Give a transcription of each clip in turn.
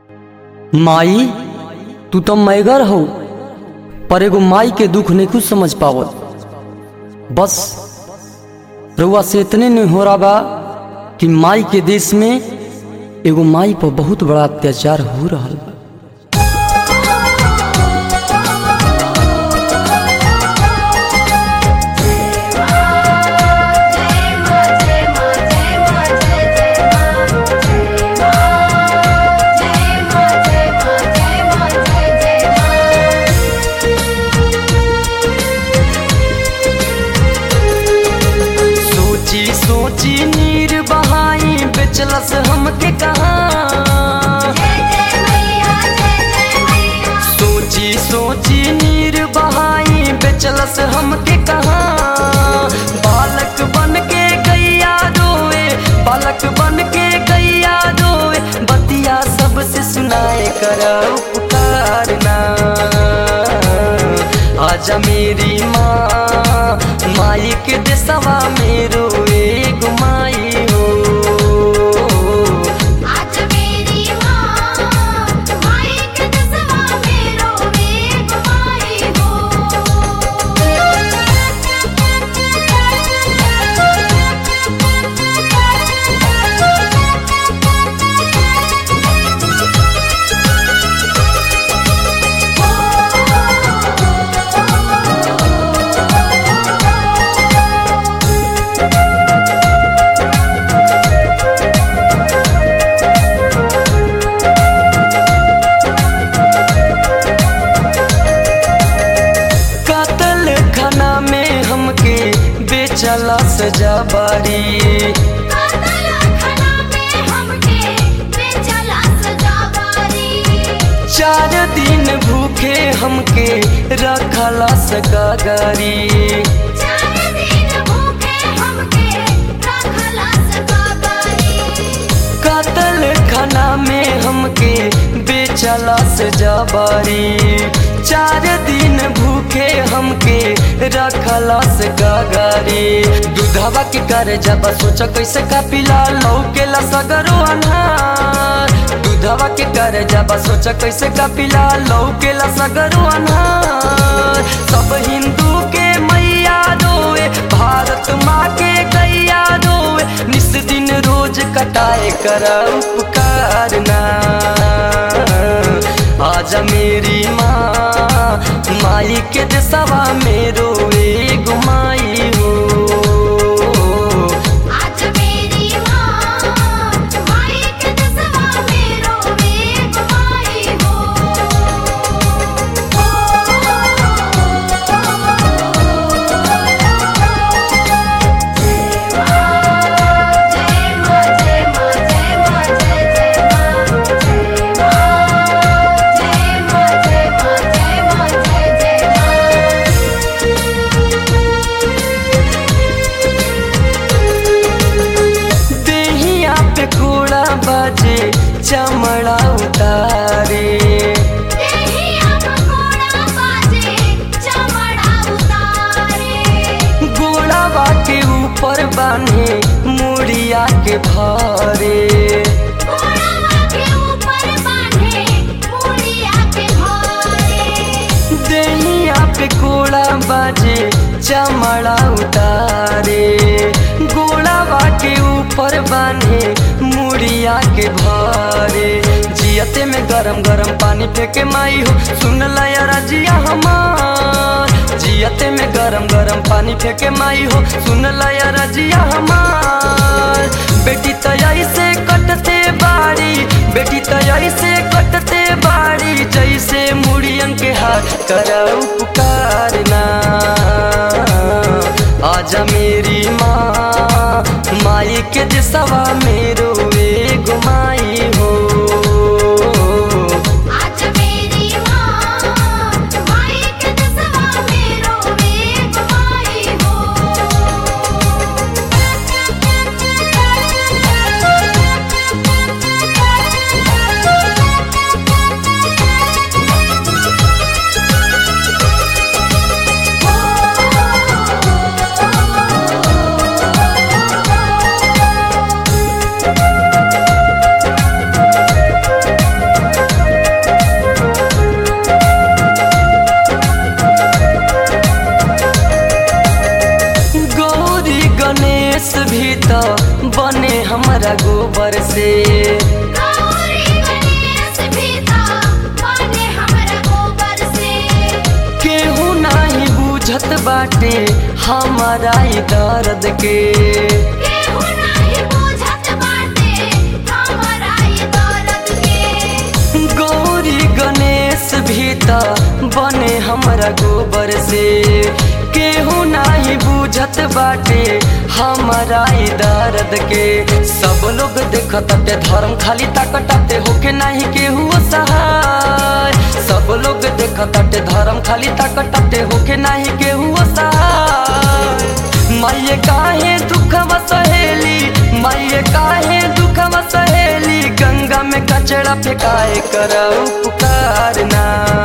माई तू तो मैगर हो पर एगो माई के दुख नहीं कुछ समझ पावत बस रउआ से इतने नहीं हो रहा बा कि माई के देश में एगो माई पर बहुत बड़ा अत्याचार हो रहा बा सोची सोची नीर बहाई बेचलस हमके कहा सोची सोची नीर बहाई बेचलस हमके कहा बालक बन के गैया रोए बालक बन के गैया रोए बतिया सबसे सुनाए कर उपकारना आजा मेरी माँ माई के देसवा मेरो एक माई हो आज मेरी माँ माई के दसवा मेरो एक माई कातल खाना में हमके बेचला सजा बारी कातल खाना में हमके बेचला सजावारी चार दिन भूखे हमके रखला सगागारी चार दिन भूखे हमके रखला सगावारी कातल खाना में हमके बेचला सजा बारी चार दिन भूखे हमके रखला सगागारी दूधवा के कर जब सोच कैसे का पिला लौकेला सगरो अनहार दूधवा के कर जब सोच कैसे का पिला लौकेला सगरो अनहार सब हिंदू के मैया रोए भारत माँ के गैया रोए निस दिन रोज कटाए कर उपकारना आजा मेरी माँ माई के देसवा मेरो एगो माई हो आज मेरी माँ माई के दसवा मेरो एक माई देहिया पे कूड़ा बाजे चमड़ा उतारे गोड़ावा के ऊपर बांधे मुड़िया के भारे देहिया पे कोड़ा बाजे चमड़ा उतारे गोड़ावा के ऊपर बांधे मुड़िया के भारे जियते में गरम गरम पानी फेंके माई हो सुन लया रजिया हमार जियते में गरम गरम पानी फेंके माई हो सुन लया रजिया हमार बेटी तयाई से कटते बाड़ी बेटी तयाई से कटते बाड़ी जैसे मुड़ियन के हाथ कर उपकारना आजा मेरी माँ माई के दिसवा मेरो एगो माई हो आज मेरी माँ माई के दसवा मेरो एक माई हो से गौरी गणेश भीता बने हमरा गोबर से केहू नाही बुझत बाटे हमारा ई दर्द के केहू नाही बुझत बाटे हमरा ई दर्द के गौरी गणेश भी त बने हमरा गोबर से केहू नाही बुझत बाटे हमारा ई दर्द के सब लोग देखताटे धर्म खाली ताकताटे होके नाही केहू सहाय सब लोग देखताटे धर्म खाली ताकताटे होके नाही केहू सहाय माये काहे दुखवा सहेली माये काहे दुखवा सहेली गंगा में कचड़ा फेंकाए कर उपकार ना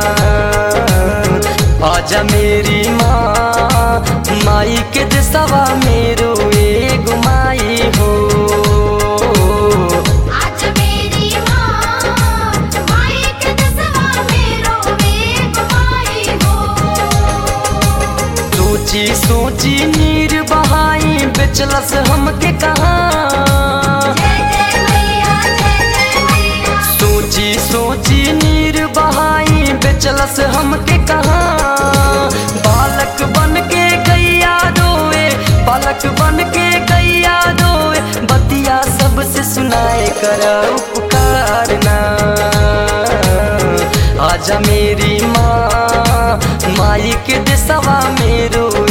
आजा मेरी माँ माई के दिसवा मेरो एगो माई हो आज मेरी माँ माई के दसवा मेरो वेग माई हो सोची सोची नीर बहाई बेचलस हमके कहाँ जय जय मैया जय जय मैया सोची सोची नीर बहाई बेचलस हमके कहाँ बालक बन के गैया रोए बालक बन के गैया रोए बतिया सबसे सुनाए कर उपकार ना आजा मेरी माँ माई के दिसवा मेरो